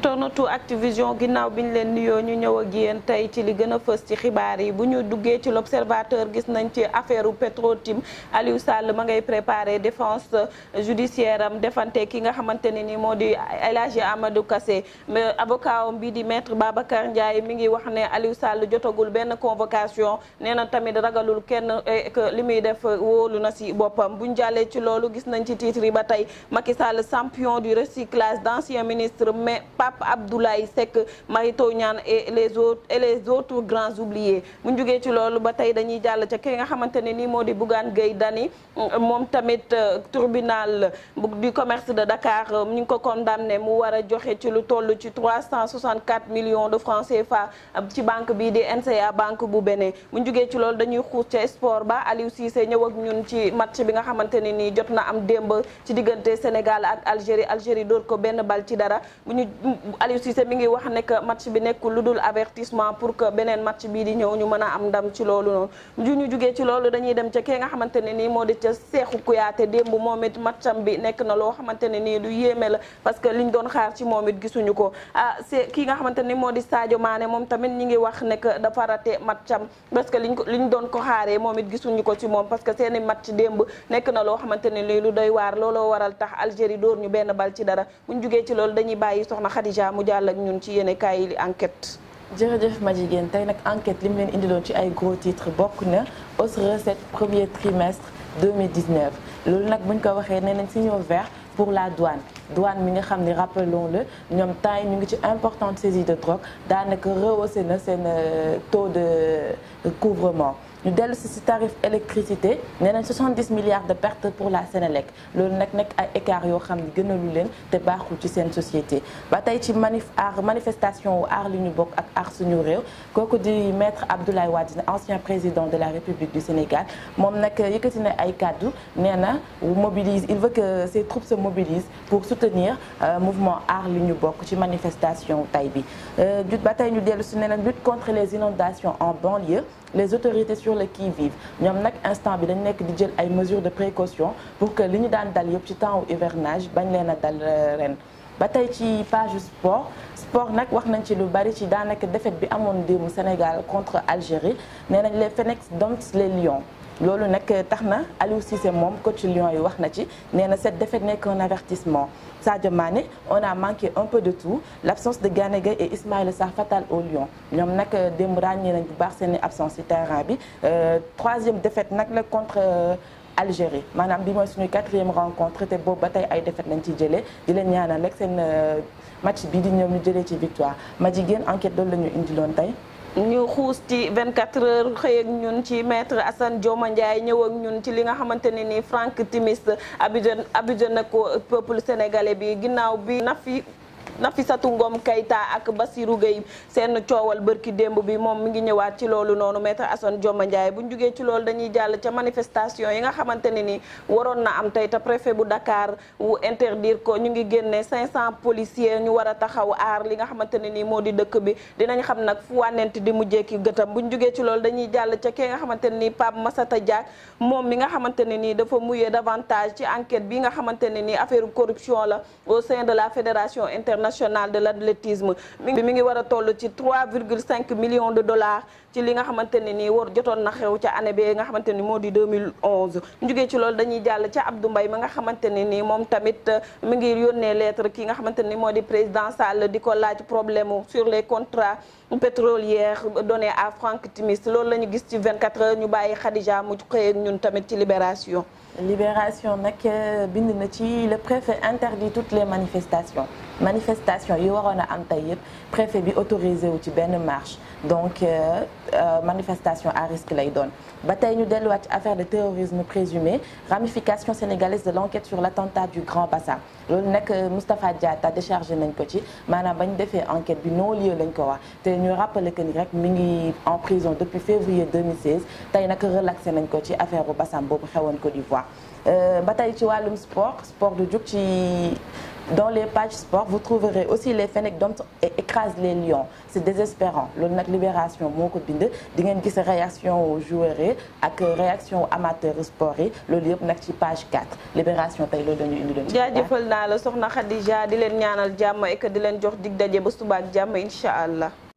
internetu Activision ginnaaw bi ñu leen nuyoo ñu ñëw ak yéen tey ci li gën a fës ci xibaar yi bu ñu duggee ci l'observateur gis nañ ci affaire u Petro-Tim Aliou Sall ma ngay préparer défense judiciaire am defante ki nga xamante ne ni moo di El Hadji Amadou Kassé mais avocat am bi di maître Babacar Ndiaye mi ngi wax ne Aliou Sall jotagul benn convocation nee na tamit ragalul kenn que li muy def wóolu na si boppam buñ jàllee ci loolu gis nañ ci titre yi ba tey Macky Sall champion du recyclage d'anciens ministres mais Pape Abdoulaye Seck Mary Teuw Niane et les autres et les autres grands oubliés bu ñu jógee ci loolu ba tey dañuy jàll ca ki nga xamante ne nii moo di Bougane Gueye Dany moom tamit tribunal du commerce de Dakar ñu ngi ko condamné mu war a joxe ci lu toll ci 364 millions de francs CFA ci banque bii di NCA banque bu Bénin bu ñu jógee ci loolu dañuy xuus ca sport ba Aliou Cissé ñëw ak ñun ci match bi nga xamante ne nii jot na am démb ci diggante Sénégal ak Algérie Algérie dóor ko benn bal ci dara bu ñu Aliou Cissé mi ngi wax ne que match bi nekkul lu dul avertissement pour que beneen match bii di ñëw ñu mën a am ndam ci loolu noonu ju ñu jugee ci loolu dañuy dem ca kee nga xamante ne nii moo di ca Cheikhou Kouyaté démb moom it matcham bi nekk na loo xamante ne nii lu yéeme la parce que liñ doon xaar ci moom it gisuñu ko ah c'est kii nga xamante ni moo di Sadio Mané moom tamit ñi ngi wax ne que dafa raté matcham parce que liñ ko liñ doon ko xaaree moom it gisuñu ko ci moom parce que seeni match démb nekk na loo xamante ne lii lu doy waar looloo waral tax Algérie dóor ñu benn bal ci dara buñ jugee ci loolu dañuy bàyyi soxna Khadija mu jàll ak ñun ci yéene kaay yi enquête jërëjëf ma jigéen tey nag enquête li mu leen indiloon ci ay gros titres bokk na hausse recette premier trimestre 2019 loolu nag buñ ko waxee nee nañ signaux vert pour la douane douane mi nga xam ne rappelons-le ñoom temps yi ñu ngi ci importante saisie de drogue daanaka rehaussé na seen taux de couvrement ñu dellu si si tarif électricité nee nañ 70 milliards de pertes pour la Sénélec loolu nag nekk ay écart yoo xam ne gënalu leen te baaxul ci seen société ba tey ci manif aar manifestation wu aar li ñu bokk ak aar suñu réew kooku di maître Abdoulaye Wade ancien président de la République du Sénégal moom nag yëkkati na ay kàddu nee na mobilise il veut que ses troupes se mobilisent pour soutenir mouvement aar li ñu bokk ci manifestation tay bi ba tey ñu dellu si nee na lutte contre les inondations en banlieue les autorités sur le qui-vive ñoom nag instant bi dañ nekk di jël ay mesures de précaution pour que li ñu daan dal yëpp ci temps hivernage bañ leen a dal ren ba tey ci page sport sport nag wax nañ ci lu bari ci daanaka défaite bi amoon démb Sénégal contre Algérie nee nañ les Phoenix domptent les Lions loolu nag tax na Aliou Cissé moom coach Lions yi wax na ci nee na cette défaite n'est qu'un avertissement Sadio Mané on a manqué un peu de tout l'absence de Gana Gueye et Ismaïla Sarr fatale aux Lions ñoom nag démb ràññee nañ bu baax seen absence ci terrain bi troisième défaite nag la contre Algérie maanaam bi mooy suñu quatrième rencontre te boobu ba tey ay défaite lañ ci jëlee di leen ñaanal rek seen match bi di ñoom ñu jëlee ci victoire ma jigéen enquête loolu la ñu indiloon tey ñu xuus ci 24 heures xëy ak ñun ci maître Assane Dioma Ndiaye ñëw ak ñun ci li nga xamante ne ni Franck Timis abidjan abidjan na ko peuple sénégalais bi ginnaaw bi na fi Nafissatou Ngom Keïta ak Bassirou Gueye seen coowal bërki démb bi moom mi ngi ñëwaat ci loolu noonu maître Assane Dioma Ndiaye bu ñu jugee ci loolu dañuy jàll ca manifestation yi nga xamante ne ni waroon na am tey te préfet bu Dakar wu interdire ko ñu ngi génne 500 policiers ñu war a taxaw aar li nga xamante ne ni moo di dëkk bi dinañ xam nag fu wànnent di mujjee ki gëtam bu ñu jugee ci loolu dañuy jàll ca kee nga xamante ne ni Pape Massata Diack moom mi nga xamante ne nii dafa muyee davantage ci enquête bi nga xamante ne ni affaire corruption la au sein de la fédération internationale national de l'athlétisme mi ngi mi ngi war a toll ci 3,5 millions de dollars ci li nga xamante ne nii war jotoon na xew ca année bi nga xamante ni moo di 2011 ñu jógee ci loolu dañuy jàll ca Abdou Mbaye mi nga xamante ne nii moom tamit mi ngi yónnee lettre ki nga xamante ni moo di président Sall di ko laaj problème sur les contrats pétroliers donnés à Franck Timis loolu la ñu gis ci 24 heures ñu bàyyi Khadija mu xëy ak ñun tamit ci Libération Libération nag bind na ci le préfet interdit toutes les manifestations manifestation yi waroon a am tey yëpp préfet bi autorisé wu ci benn marche donc euh, euh, manifestation à risque lay doon ba tey ñu delluwaat ci affaire de terrorisme présumé ramification sénégalaise de l'enquête sur l'attentat du Grand Bassam loolu nag Moustapha Diatta déchargé nañ ko ci maanaam ba ñu defee enquête bi non lieu lañ ko wax te ñu rappelé que ni rek mi ngi en prison depuis février 2016 tey nag relaxé nañ ko ci affaire bu Bassam boobu xewoon Côte d'Ivoire ba tey ci wàllum sport sport du jug ci dans les pages sport vous trouverez aussi les Fennecs Doms écrasent les Lions c'est désespérant loolu nag Libération moo ko bind di ngeen gis réaction joueurs yi ak réaction amateur sport yi loolu yëpp nag ci page 4 Libération tey loolu la ñu indi doon jaajëfal naa la soxna Khadija di leen ñaanal jàmm et que di leen jox dig daje ba suba ak jàmm incha allah